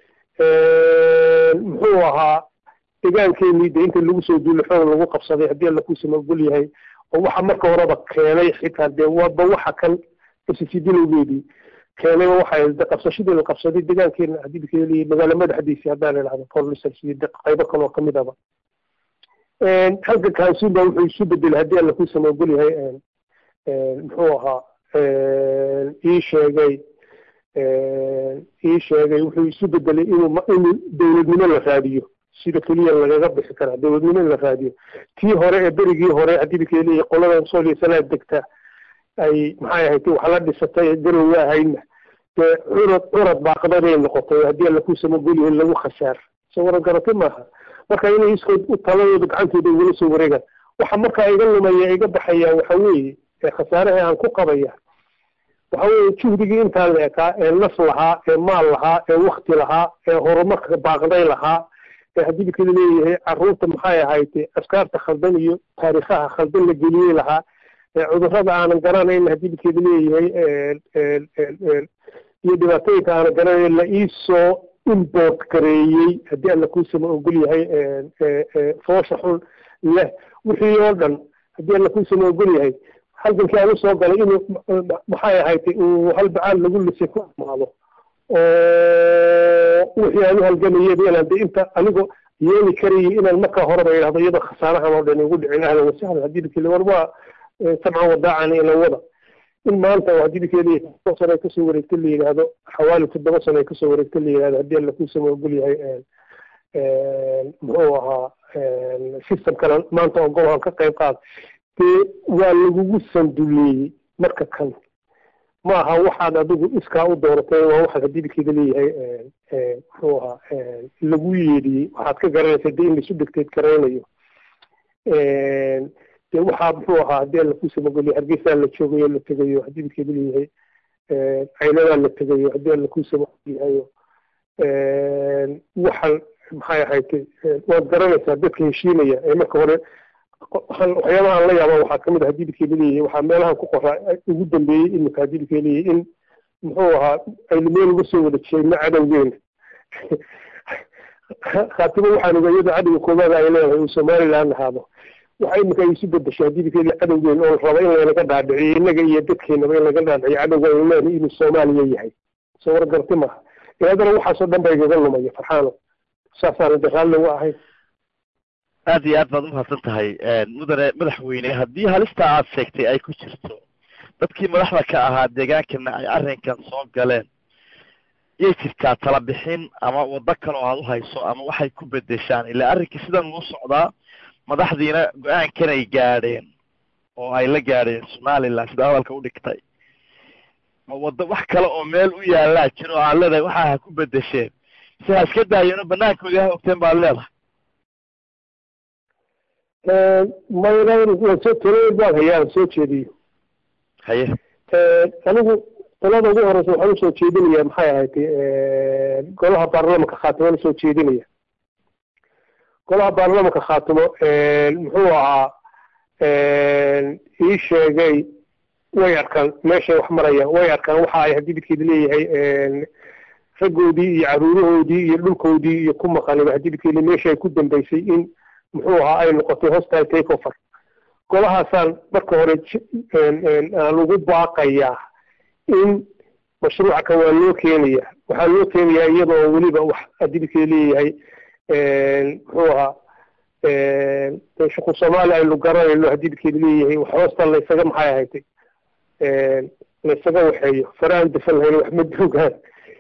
muxuu ahaa degaankeenii de inta lagu soo duulo xoog lagu qabsaday haddii alla ku samagol yahay oo waxa marka horeba keenay xitaa dee waba waxa kan ssidilowgeedii keenayba waxay de qabsashadii la qabsaday degaankeena haddii bikeed leeyahay magaalo madaxdiisii haddaan idhahdo police iyo qaybo kaloo kamid aba halka kansuba wuxuu isu bedelay haddii alla ku samagol yahay muxuu ahaa ii sheegay ii sheegay wuxuu isu bedelay inuu inuu dowladnimo la raadiyo sida keliya lagaga bixi karaa dowladnimo in la raadiyo tii hore ee berigii hore haddii bikeeliya qoladan sooliya sanaad degta ay maxay ahayd wax la dhisatay garowa ahaydna dee curad curad baaqdaday noqotay haddii alla ku samagol yahay lagu khasaar soo waran garatay maaha marka inay iskood u taladooda gacantooda ugula soo wareegaan waxa markaa iga lumaya iga baxaya waxa weeye ee khasaaraha aan ku qabaya waxa weeye juhdigii intaa la ekaa ee naf lahaa ee maal lahaa ee wakti lahaa ee horumarka baaqday lahaa ee haddii bikada leeyahay carruurta maxay ahayd askaarta khaldan iyo taariikhaha khaldan la geliyey lahaa ee cudurrada aanan garanayn haddii bikeeda leeyahay iyo dhibaatooyinka aanan garanayn la iisoo import gareeyey haddii alla kuusama ogol yahay foosha xun leh wixii oo dhan haddii alla kuusama ogol yahay halgankii aan usoo galay inuu maxay ahayd uu halbacaal lagu lisay ku amaado oo wixii aan u halgamayaba inaan de inta anigoo yeeli karayay inaan markaa horeba idhahdo iyadoo khasaarahan oo dhan igu dhicin ahlan wasahlan haddii bikeli war waa sabcan wadaacan ila wada in maanta oo haddii bikeli todoba sano ay kasoo wareegta la yidhaahdo xawaali toddoba sano ay kasoo wareegta la yidhahdo haddii alla kuusama ogol yahay muxuu ahaa system kale maanta oo golahan ka qayb qaad dee waa lagugu sanduleeyey marka kan ma aha waxaad adigu iskaa u dooratay waa waxaad haddii bikeeda leeyahay muxuu ahaa lagu yeedhiyey waxaad ka garanaysa dee in laisu degteed garaynayo dee waxaa muxuu ahaa haddii alla ku samagoliyo hargeysaa la joogayo la tegayo haddii bikeeda leeyahay caynadaa la tegayo haddii alla ku samagolyahayo waxaan maxay ahayd waad garanaysaa dadka heshiinaya ee marka hore waxyaabaha aan la yaaba waxaa kamid a haddii bikeeda leeyahay waxaa meelahan ku qoraa ugu dambeeyey imika haddii bikeeda leeyahay in muxuu ahaa aynu meel uga soo wada jeedno cadowgeena khaatimo waxaan ogaa iyada cadowga koobaada ay leedahay uu somaliland ahaado waxa imika ay isu bedeshay haddii bikeeda cadowgeena oo raba in laynaga dhaadhiciyo innaga iyo dadkeenaba in laga dhaadhiciyo cadowga aynu leenahay inuu soomaaliya yahay soo wargarti maaha ilaadana waxaasoo dhan ba igaga lumaya farxaano saasaana de raalli uga ahayn aad iyo aad baad umahadsan tahay mudane madaxweyne haddii halista aad sheegtay ay ku jirto dadkii madaxda ka ahaa deegaankana ay arrinkan soo galeen yay jirtaa tala bixin ama waddo kaloo aad u hayso ama waxay ku bedeshaan ilaa arrinkii sidan uu socdaa madaxdiina go-aankanay gaadheen oo ay la gaadheen somaliland sida hadalka u dhigtay ma waddo wax kale oo meel u yaallaa jiro oo aad leedahay waxa ha ku bedesheen mise ha iska daayeenoo banaankoodii ha ogteen baad leedahay mayrsoo talooyin baan hayaa aan soo jeediyo haye anigu talada ugu horeysa waxaan usoo jeedinaya maxay ahayd golaha baarlamanka khaatimaan usoo jeedinaya golaha baarlamanka khaatimo muxuu ahaa ii sheegay way arkaan meeshay wax marayaan way arkaan waxa ay haddii bidkeeda leeyahay raggoodii iyo caruurahoodii iyo dhulkoodii iyo ku maqaniba haddii bidkeeli meesha ay ku dambeysay in muxuu ahaa ay noqotay hostile take over golahaasaan marka hore aan ugu baaqayaa in mashruuca kan waa loo keenaya waxaa loo keenayaa iyadoo weliba wax adibkii leeyahay muxuu ahaa shuqul soomaali aynu garanayno hadibkeedi leeyahay wax hoosta laysaga maxay ahaytay laysaga waxeeyo faraan dafan lahayn wax ma duugaan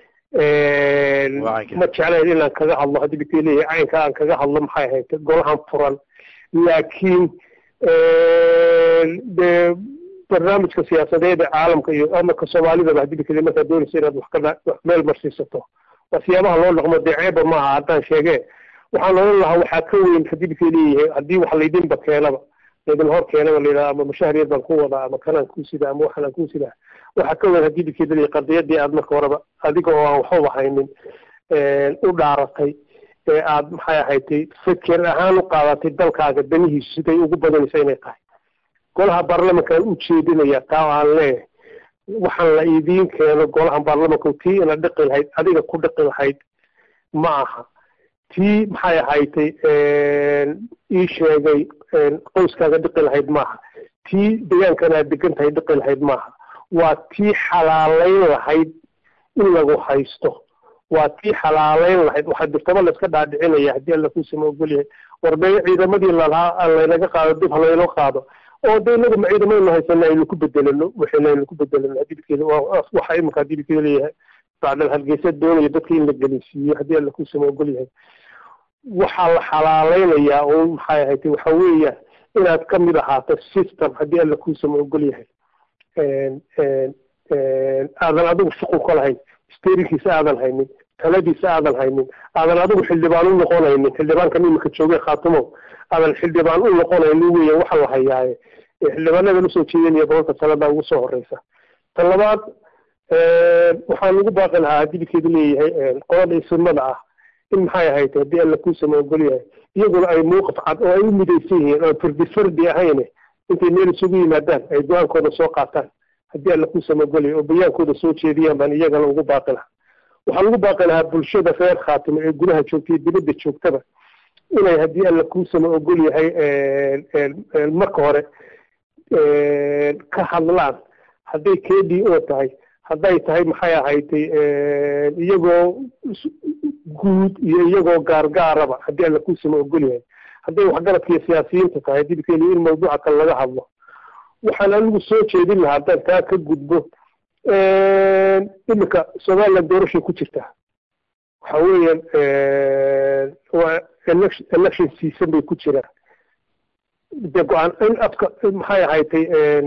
ma jeclayn inaan kaga hadlo hadibkii leeyahay caynka aan kaga hadlo maxay ahaytay golahan furan laakiin de barnaamijka siyaasadeed ee caalamka iyo amarka soomaalidaba haddii bikeli markaa doonaysa inaad wax ka wax meel marsiisato waa siyaabaha loo dhaqmo dee ceeba maaha haddaan sheegee waxaan odhan lahaa waxaa ka weyn haddii bikii leeyahay haddii wax laydinba keenaba laydin hor keenaba layidhaha ama mashahriyad baan ku wadaa ama kanaan kuu sidaa ama waxaan kuu sidaa waxaa ka weyn haddii bikii leeyahay qadiyadii aad marka horeba adiga oo aan waxbaba haynin u dhaaratay ee aad maxay ahaydtay feker ahaan u qaadatay dalkaaga danihiisu siday ugu badanaysa inay tahay golaha baarlamankaan u jeedinaya taa aan leeyahay waxaan la idiin keeno golahan baarlamanka tii ina dhiqi lahayd adiga ku dhiqi lahayd ma aha tii maxay ahaydtay ii sheegay qoyskaaga dhiqi lahayd maaha tii deegaankan aad degan tahay dhiqi lahayd maaha waa tii xalaalayn lahayd in lagu haysto waa tii xalaalayn lahayd waxaa dirtaba layska dhaadhicinaya haddii alla kuusama ogol yahay warbeeyo ciidamadii lalahaa laynaga qaado dib halaynoo qaado oo de inaga ma ciidamaynu haysana aynu ku bedelano waxayna aynu ku bedelano haddii bidkeeda waxa iminka haddii bidkeeda leeyahay bacdal hargeysa doonaya dadka in la gelinsiiyo haddii alla kuusama ogol yahay waxaa la xalaalaynayaa oo maxay ahayd waxa weeya inaad ka mid ahaato system haddii alla kuusama ogol yahay aadan adigu shuqul ka lahayn sterinkiisa aadan haynin taladiisa aadan haynin aadan adigu xildhibaan u noqonaynin xildhibaankan imika joogay khaatumo aadan xildhibaan u noqonaynin weya waxa la hayaaye xildhibaanadan usoo jeedinaya boqolka talada ugu soo horeysa ta labaad waxaan ugu baaqi lahaa haddii bidkeedu leeyahay qolada isimada ah in maxay ahayd haddii alla kuusama ogol yahay iyaguna ay muuqaf cad oo ay u midaysan yihiin oo fardi fardi ahayne intay meel isugu yimaadaan ay go-aankooda soo qaataan haddii alla kuusama ogol yahay oo bayaankooda soo jeediyaan baan iyagana ugu baaqi lahaa waxaan ugu baaqi lahaa bulshada reer khaatimo ee gudaha joogta iyo dibadda joogtaba inay haddii alla kuusama ogol yahay marka hore ka hadlaan hadday k d o tahay hadday tahay maxay ahaytay iyagoo guud iyo iyagoo gaargaaraba haddii alla kuusama ogol yahay hadday waxgaradka iyo siyaasiyiinta tahay haddii bikeli in mawduuca kale laga hadlo waxaan anigu soo jeedin lahaa haddaan taa ka gudbo iminka somaliland doorashay ku jirtaa waxa weeyaan waa election election season bay ku jiraan de go-aan in afka maxay ahaytay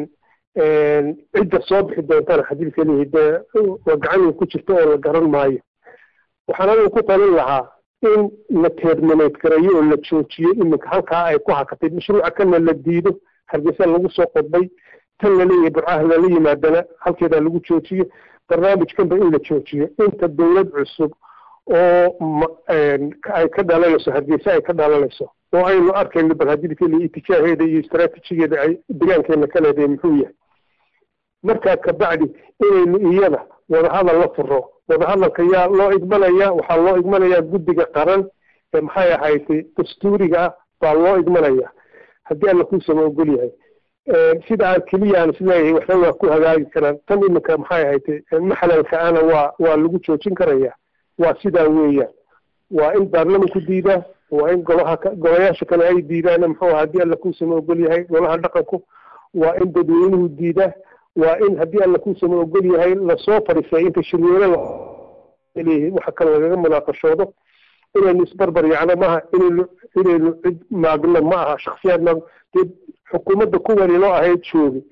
cidda soo bixi doontana haddii keliyahay dee waa gacan ku jirta oo la garan maayo waxaan anigu ku talin lahaa in la terminate gareeyo oo la joojiyo iminka halkaa ay ku hakatay mashruuca kana la diido hargeysa lagu soo qodbay tan laleeyahay burcaha lala yimaadana halkeedaa lagu joojiyo barnaamijkanba in la joojiyo inta dowlad cusub oo ay ka dhalanayso hargeysa ay ka dhalanayso oo aynu arkayno bal haddii keliya itijaaheeda iyo istraatijigeeda ay degaankeena ka leedahay muxuu yahay markaa kabacdi inaynu iyada wadahadal la furo wadahadalka yaa loo igmanaya waxaa loo igmanayaa guddiga qaran ee maxay ahaydtay dastuuriga ah baa loo igmanaya haddii alla kuusama ogol yahay sida aan keliya aan isleeyahay waxna waa ku hagaagi karaan tan iminka maxay ahaydtay maxlalka ana waa waa lagu joojin karaya waa sidaa weeyaan waa in baarlamanku diidaa waa in golaha golayaasha kale ay diidaan muxuu aha haddii alla kuusama ogol yahay golaha dhaqanku waa in dadweynuhu diidaa waa in haddii alla kuusama ogol yahay lasoo fadhiisay inta shirweyne leeyahay waxa kale lagaga munaaqashoodo inaynu isbarbar yacno maaha inaynu inaynu cid maagno ma aha shaksiyaad maag dee xukuumadda kuwani loo ahayd joogi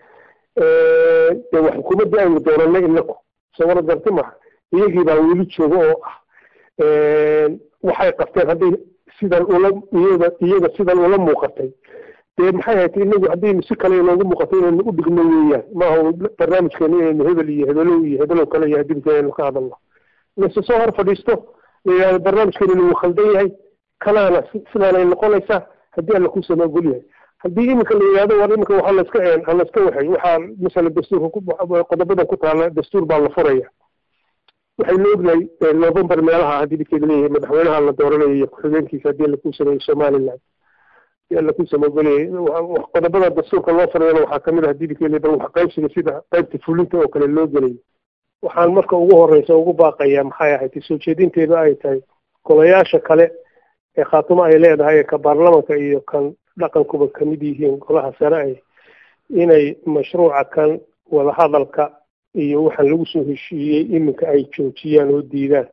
dee waa xukuumaddii aynu doonanay inaku sawara garti maha iyagii baa weli jooga oo ah waxay qabteen hadday sidan ula iyaga iyaga sidan ula muuqatay dee maxay ahayd inagu haddaynu si kale inoogu muuqato inaynu u dhigno weeyaan maaha barnaamijkeena inaynu hebel iyo hebelow iyo hebelow kale iyo hadibka aynu ka hadalno lase soo hor fadhiisto la yidhahdo barnaamijkeena wuu khaldan yahay kalaana sidaanay noqonaysaa haddii alla kuusama ogol yahay haddii iminka la yidhahdo war iminka waxaa laska halaska waxay waxaa masala dastuurka qodobadan ku taala dastuur baa la furaya waxaynu ognahay november meelaha haddii dhibkeeda leeyahay madaxweynaha la dooranayo iyo ku-xigeenkiisa haddii laku sameeyo somaliland hadii laku sameogolyahay qodobada dastuurka loo farayana waxaa kamid ah haddii dhibkeeda bal wax qaybsiga sida qaybta fulinta oo kale loo gelayo waxaan marka ugu horeysa ugu baaqayaa maxay ahayd soo jeedinteedu ay tahay golayaasha kale ee khaatumo ay leedahay ee ka baarlamanka iyo kan dhaqankuba kamid yihiin golaha sare ay inay mashruuca kan wadahadalka iyo waxaan lagu soo heshiiyey iminka ay joojiyaan oo diidaan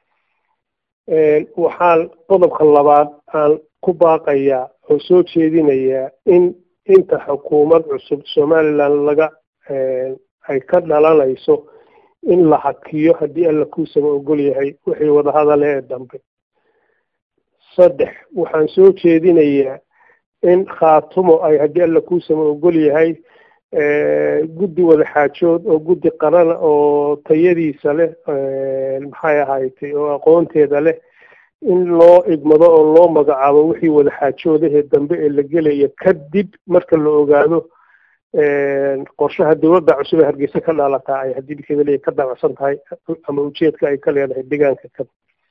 waxaan qodobka labaad aan ku baaqayaa oo soo jeedinayaa in inta xukuumad cusub somaliland laga ay ka dhalanayso in la hakiyo haddii alla kuusaba ogol yahay wixii wadahadale ee dambe saddex waxaan soo jeedinayaa in khaatumo ay haddii alla kuusaba ogol yahay guddi wadaxaajood oo guddi qarana oo tayadiisa leh maxay ahaaytay oo aqoonteeda leh in loo igmado oo loo magacaabo wixii wadaxaajoodahee dambe ee la gelaya kadib marka la ogaado qorshaha dowladda cusub ee hargeysa ka dhalataa ay haddii bikeeda leeyahay ka dabacsan tahay ama ujeedka ay ka leedahay deegaanka kan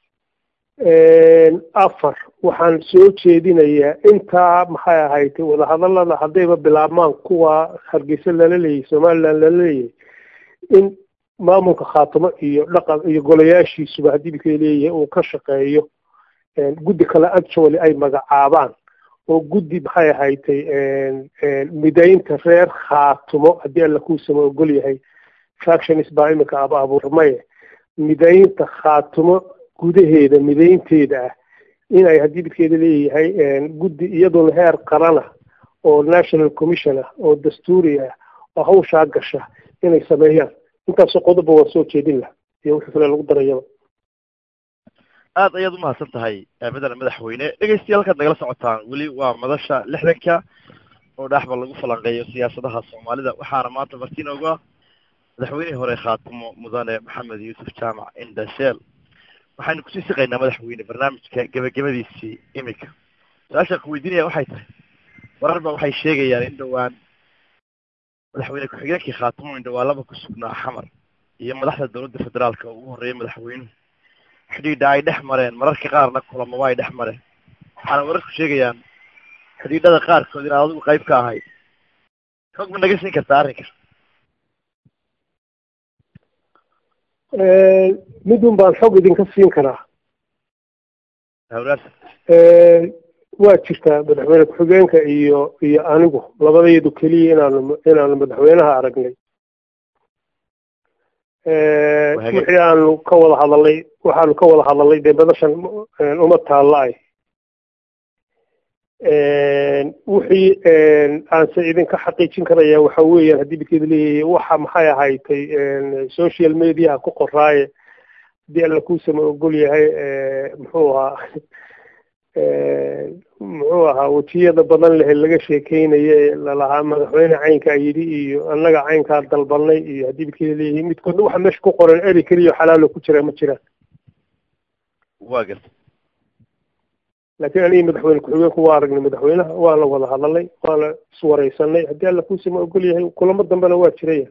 afar waxaan soo jeedinayaa intaa maxay ahayd wadahadalada haddayba bilaabmaan kuwa hargeysa lala leeyahay somaliland lala leeyahay in maamulka khaatimo iyo dhaqan iyo golayaashiisuba haddii bikeeda leeyahay uu ka shaqeeyo guddi kale actually ay magacaabaan oo guddi maxay ahaydtay midaynta reer khaatumo haddii alla kuusama ogol yahay factions baa iminka aba abuurmaye midaynta khaatumo gudaheeda midaynteeda ah in ay haddii bidkeeda leeyahay guddi iyaduna heer qarana oo national commission ah oo dastuuri ah oo hawshaa gasha inay sameeyaan intaasoo qodoba waa soo jeedin lah iyo wixii kale lagu darayaba aad ayaad umahadsan tahay madana madaxweyne dhegeystayaal halkaad nagala socotaan weli waa madasha lixdanka oo dhexba lagu falanqeeyo siyaasadaha soomaalida waxaana maanta martiin oga madaxweynihii hore khaatimo mudane maxamed yuusuf jaamac indasheel waxaynu kusii siqaynaa madaxweyne barnaamijka gebagabadiisii imika su-aashaan ku weydiinaya waxay tahay warar ba waxay sheegayaan in dhowaan madaxweyne ku-xigeenkii khaatimo indhawaalaba ku sugnaa xamar iyo madaxda dowladda federaalka oo ugu horreeyay madaxweynuhu xidhiidha ay dhex mareen mararka qaarna kulamaba ay dhex mareen waxaana wararku sheegayaan xidhiidhada qaarkood inaad adigu qayb ka ahayd xog ma naga siin kartaa arrinka midun baan xog idinka siin karaa hawlaas waa jirtaa madaxweyne ku-xigeenka iyo iyo anigu labadayadu keliya inaanu inaanu madaxweynaha aragnay wixii aanu ka wada hadalnay waxaanu ka wada hadalnay dee badashan uma taalla-ay wixii aanse idinka xaqiijin karaya waxa weeyaan haddii bidkeeda leeyahay waxa maxay ahaydtay social mediaha ku qoraaye haddii alla kuusama ogol yahay muxuu ahaa muxuu ahaa wejiyada badan leh laga sheekeynaye lalahaa madaxweyne caynkaa yidhi iyo annaga caynkaa dalbanay iyo haddii bidkeeda leeyahay midkoodna waxa meesha ku qoran eri keliya xalaalo ku jira ma jiraan waa garta laakiin anigi madaxweyne ku-xigeenku waa aragnay madaxweynaha waana wada hadalnay waana iswareysanay haddii alla kuusama ogol yahay kulamo dambena waa jiraya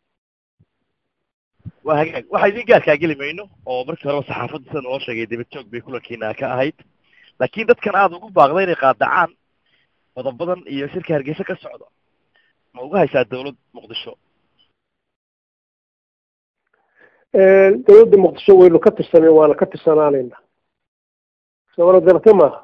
waa hagaag waxa idin gaarkaa geli mayno oo markii horeba saxaafadda sida noo sheegay daba joog bay kulankiina ka ahayd laakiin dadkan aada ugu baaqda inay qaadacaan qodobadan iyo shirka hargeysa ka socda ma uga haysaa dawlad muqdisho dawladda muqdisho waynu ka tirsanay waana ka tirsanaanayna sabana darate maaha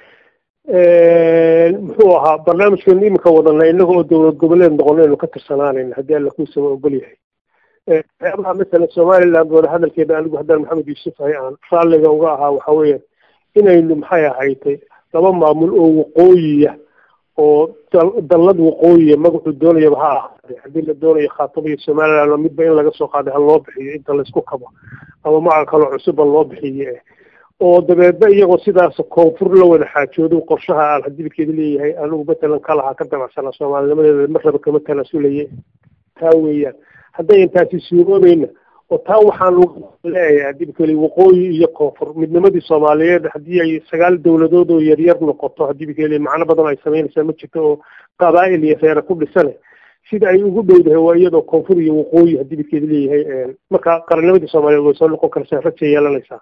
muxuu ahaa barnaamijkeenu iminka wadana inaga oo dawlad goboleed noqonaynu ka tirsanaanayna haddii alla kuusama ogol yahay waxyaabaha masalan somaliland wada hadalkeeda anigu haddaan maxamed yuusuf ahay aan raalliga uga ahaa waxa weeyaan inaynu maxay ahaytay laba maamul oo waqooyiya oo dallad waqooyiya magacuu doonayaba ha ahaade haddii la doonayo khaatamo iyo somaliland oo midba in laga soo qaaday ha loo bixiyo inta laysku kabo ama magaca kaloo cusubba loo bixiye oo dabeedna iyagoo sidaas koonfur la wada xaajoodo qorshaha aan hadibikeeda leeyahay anigu matalan ka lahaa ka damacsana soomaalinimadeeda marraba kama tanaasulaya taa weeyaan hadday intaasi suuroobayna oo taa waxaan leeyahay hadibkeli waqooyi iyo koonfur midnimadii soomaaliyeed haddii ay sagaal dawladood oo yaryar noqoto hadibkeli macno badan ay samaynaysaa ma jirto oo qabaa'il iyo reere ku dhisane sida ay ugu dhowdahay waa iyadoo koonfur iyo waqooyi haddii midkeeda leeyahay marka qarannimadii soomaaliyeed way soo noqon karaysaa rajay yeelanaysaa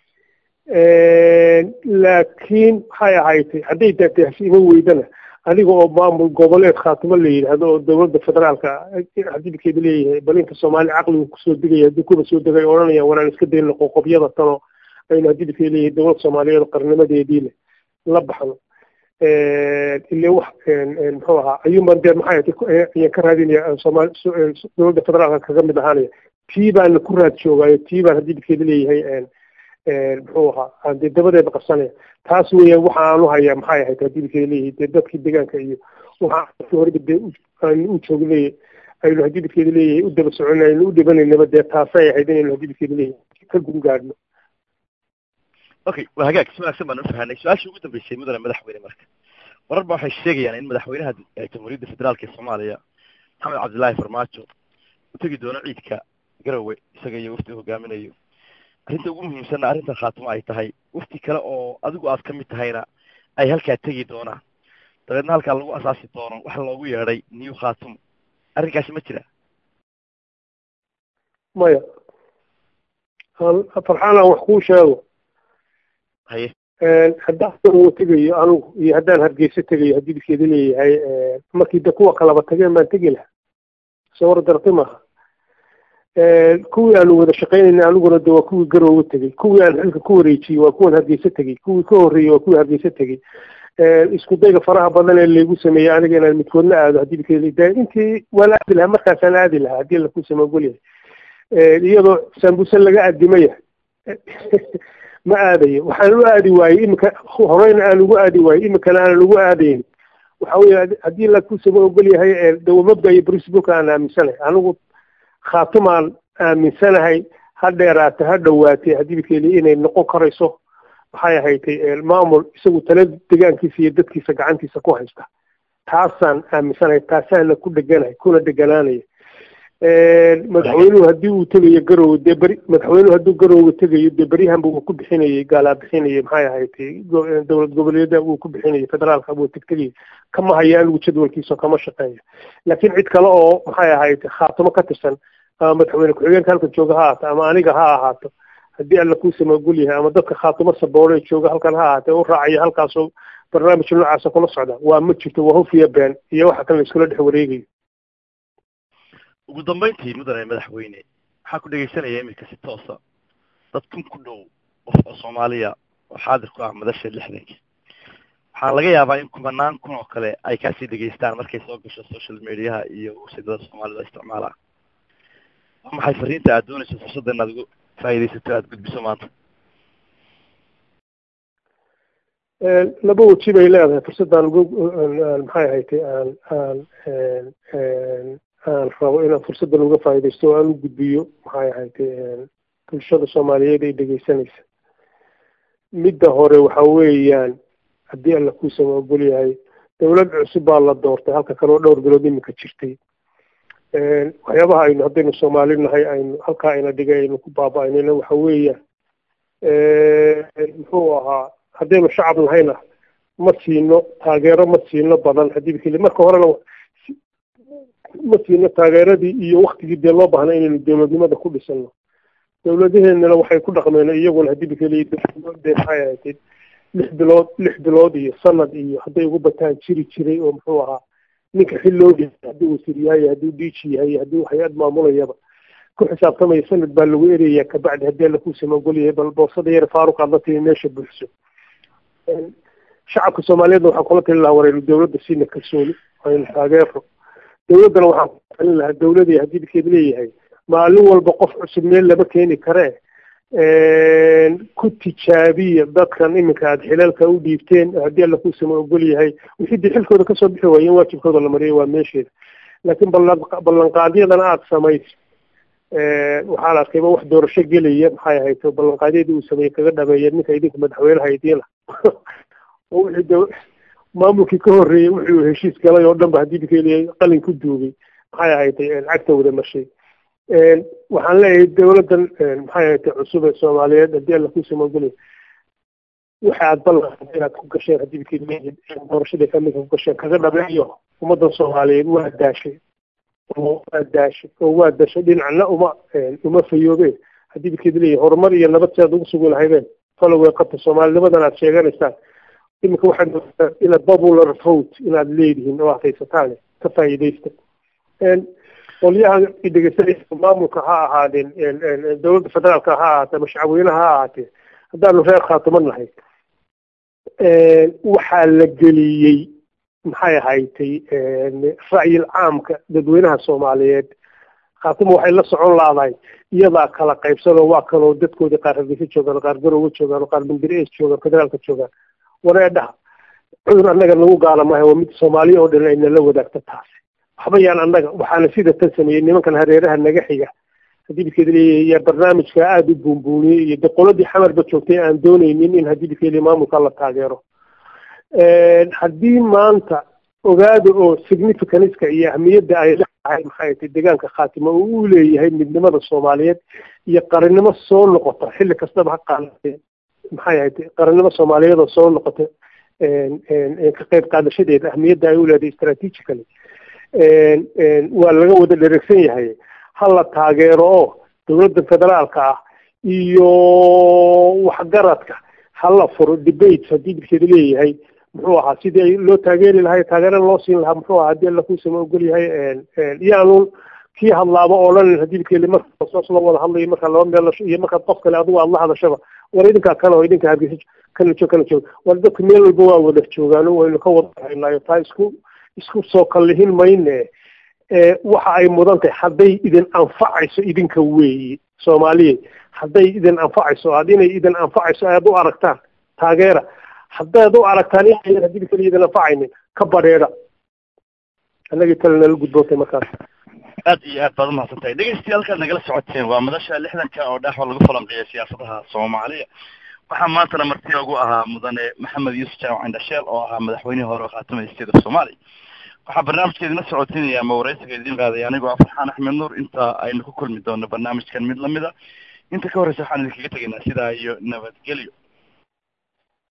laakiin waxay ahaydtay hadday daataasi ima weydana adiga oo maamul goboleed khaatimo la yidhaahdo oo dowladda federaalka haddii midkeeda leeyahay balinka soomaaliya caqligu kusoo degaya haddii kuba soo degay odhanayaan waraan iska dayno qoqobyada tano aynu haddii midkeeda leeyahay dowlad soomaaliyeed oo qarnimadeedii leh la baxno ile wax muxuu ahaa ayuunbaan dee maxay ayaan ka raadinaya soomaali dowladda federaalka kaga mid ahaanaya tii baana ku raad joogaayo tii baan haddii midkeeda leeyahay muxuu ahaa aan dee dabadeeda qabsanaya taas weeyaan waxa aanu hayaa maxay ahayd haddii midkeeda leeyahay dee dadkii deegaanka iyo waxa horeba dee aanu u joognay aynu haddii midkeeda leeyahay u daba soconay aynu u dhibanaynaba dee taasay ahayd inaynu haddii midkeeda leeyahay ka gungaadhno okay waa hagaag si wanaagsan baan ufahanay su-aashii ugu dambeysay mudane madaxweyne marka warar ba waxay sheegayaan in madaxweynaha jamhuuriyadda federaalka ee soomaaliya maxamed cabdillaahi farmaajo u tegi doono ciidka garowe isaga iyo wafdi hogaaminayo arrinta ugu muhiimsanna arrintan khaatimo ay tahay wafti kale oo adigu aad ka mid tahayna ay halkaa tegi doonaan dabeedna halkaa lagu asaasi doono waxa loogu yeedhay new khaatimo arrinkaasi ma jira maya farxaan aan wax kuu sheego haye haddaan uu tegayo anugu iyo haddaan hargeysa tegayo haddii midkeeda leeyahay markii de kuwa kalaba tageen baan tegi lahaa soo war darti maaha kuwii aanu wada shaqaynayna aniguna de waa kuwii garoowe tegey kuwii aan xilka ku wareejiyey waa kuwan hargeysa tegey kuwii ka horreeyey waa kuwii hargeysa tegey isku dayga faraha badan ee laygu sameeyey aniga inaan midkoodna aado haddii midkeeda intii waa la aadi lahaa markaasaan aadi lahaa haddii laku samagolyahay iyadoo saambuse laga adimaya ma aadayo waxaan u aadi waayey imika horeyna aan ugu aadi waayey imikana aanan ugu aadayn waxa weye haddii laku sama ogol yahay dawamabda iyo brisbook aan aaminsanahay anigu khaatimaan aaminsanahay ha dheeraate ha dhowaatay haddii midkeeli inay noqon karayso waxay ahaydtay maamul isagu tala degaankiisa iyo dadkiisa gacantiisa ku haysta taasaan aaminsanahay taasaana ku dheganahay kuna dheganaanaya madaxweynuhu haddii uu tegayo garowe dee beri madaxweynuhu hadduu garowe tegayo dee beryahanba uu ku bixinayay gaalaa bixinayay maxay ahayd dowlad goboleeda uu ku bixinayay federaalka buu tegtegayay kama hayo anigu jadwalkiisa kama shaqeeyo laakiin cid kale oo maxay ahayd khaatimo ka tirsan ama madaxweyne ku-xigeenka halkan jooga ha ahaato ama aniga ha ahaato haddii alla kuu samagul yahay ama dadka khaatimo saboole jooga halkan ha ahaatee u raacaya halkaasoo barnaamij noocaasa kula socda waa ma jirto waa hufiya been iyo waxa kan la iskula dhex wareegayo ugu dambayntii mudane madaxweyne waxaa ku dhegaysanaya iminka si toosa dad kun ku dhow qof oo soomaaliya oo xaadir ku ah madasha lixdanka waxaa laga yaabaa in kumanaan kun oo kale ay kaasii dhegaystaan markay soo gasho social mediaha iyo websaydyada soomaalida isticmaalaan waa maxay fariinta aad doonayso fursadda inaad ugu faa'iidaysato aada gudbiso maanta laba weji bay leedahay fursaddan maxay ahaytay aan aan aan rabo inaan fursaddan uga faa'iidaysto oo aan u gudbiyo maxay ahaytay bulshada soomaaliyeed ay dhegaysanaysa midda hore waxa weeyaan haddii alla kuu sama ogol yahay dowlad cusub baa la doortay halka kale oo dhowr bilood iminka jirtay waxyaabaha aynu haddaynu soomaali nahay aynu halkaa ayna dhigay aynu ku baaba-aynayna waxa weeyaan muxuu ahaa haddaynu shacab nahayna ma siino taageero ma siino badan haddii bikeli marka horena ma siino taageeradii iyo waktigii dee loo baahnay inaynu dowladnimada ku dhisano dowladaheenana waxay ku dhaqmeen iyaguna haddii bikeli dee maxay ahayd lix bilood lix bilood iyo sanad iyo hadday ugu bataan jiri jiray oo muxuu ahaa ninka xil loo dhiibay hadduu wasiir yahay hadduu diiji yahay hadduu hay-ad maamulayaba ku xisaabtamaya sanad baa lagu eraya kabacdi haddii alla kuu samagol yahay bal boorsada yar faaruq aad la timi meesha buuxso shacabka soomaaliyeedna waxaan kula talin lahaa waraynu dowladda siina kalsooni aynu taageero dowladdana waxaan ku talin lahaa dowladii haddii midkeed leeyahay maalin walba qof cusub meel lama keeni karee ku tijaabiya dadkan iminka aada xilalka u dhiibteen haddii alla kuu sama ogol yahay wixii dee xilkooda kasoo bixi waaye in waajibkooda la mariyay waa meesheeda laakiin ballan ballanqaadyadana aada samayso waxaa la arkayba wax doorasho gelaya maxay ahayd ballanqaadyadii uu sameeyey kaga dhameeya ninka idinka madaxweynaha idiina oo wixii de maamulkii ka horreeyey wixii uu heshiis galay oo dhan ba haddii bikeliya qalin ku duugay maxay ahayd cagta wada mashay waxaan leeyahay dowladdan maxay ahayd cusub ee soomaaliyeed haddii alla ku samagolay waxa aad ballan inaad ku gasheen haddii bikeliya doorashadii kamidka ku gasheen kaga dhameeyo ummaddan soomaaliyeed waa daashay oo waa daashay oo waa dashay dhinacna uma uma fayoobeen haddii bidkeed leeyahay horumar iyo nabad si aad ugu sugi lahaydeen faloway qabta soomaalinimadan aad sheeganaysaan iminka waxaad moodaa ila popular vote inaad leedihiin oo aad haysataan ka faa'iidaysta qolyaha dhegeysanaysa maamulka ha ahaadeen dowladda federaalka ha ahaatee ama shacabweynaha ha ahaatee haddaanu reer khaatimo nahay waxaa la geliyey maxay ahaydtay ra'yil caamka dadweynaha soomaaliyeed khaatimo waxay la socon laadahay iyadaa kala qaybsanoo waa kaloo dadkoodii qaar hargeysa joogaan qaar garowe joogaan qaar bandirees joogaan federaalka joogaan wareedhaha cudur annaga nagu gaala maaha waa mid soomaaliya oo dhan ayna la wadaagto taasi waxba yaan annaga waxaana sida tan sameeyey nimankan hareeraha naga xiga haddii bidkeeda leeyahay yaa barnaamijka aada u buunbuuniyey iyo deqoladii xamarba joogtay aan doonaynin in haddii bidkeeda maamulka la taageero haddii maanta ogaada oo significanceka iyo ahmiyadda ay leedahay maxay tahay deegaanka khaatimo oo uu leeyahay midnimada soomaaliyeed iyo qarannimo soo noqota xilli kastaba ha qaadatee maxay ahayd qarannimo soomaaliyeed oo soo noqota ka qayb qaadashadeeda ahmiyadda ay u leedahay strategically waa laga wada dheregsan yahay ha la taageero oo dowladda federaalka ah iyo waxgaradka ha la furo debates haddii bidkeeda leeyahay muxuu ahaa sidii loo taageeri lahay taageera loo siin lahaa muxuu ahaa haddii alla kuusama ogol yahay iyaanu kii hadlaaba oo dhan haddii bidkeeda marka soos loo wada hadlayo marka laba meel iyo markaad qof kale adigu aad la hadashaba war idinkaa kale oo idinka hargeysa kana joog kana joog war dadka meel walba waa wada joogaano waynu ka wada haynaayo taa isku isku soo kallihin mayne waxa ay mudan tahay hadday idin anfacayso idinka weeye soomaaliya hadday idin anfacayso aad inay idin anfacayso aad u aragtaan taageera haddaad u aragtaan in haddii bikali idin anfacaynin ka badheedha annagii tale nala gudbootay markaas aad iyo aad baad umahadsan tahay dhegeystayaal nagala socoteen waa madasha lixdanka oo dhexwa lagu falanqeeya siyaasadaha soomaaliya waxaa maantana marti ugu ahaa mudane maxamed yuusuf jaamac indhasheel oo ahaa madaxweynihii hore oo khaatamay state of soomaaliya waxaa barnaamijka idinla socotinaya ama waraysiga idin qaaday anigoo ah farxaan axmed nuur inta aynu ku kulmi doono barnaamijkan mid lamida inta ka horreysa waxaan idinkaga tegaynaa sidaa iyo nabadgelyo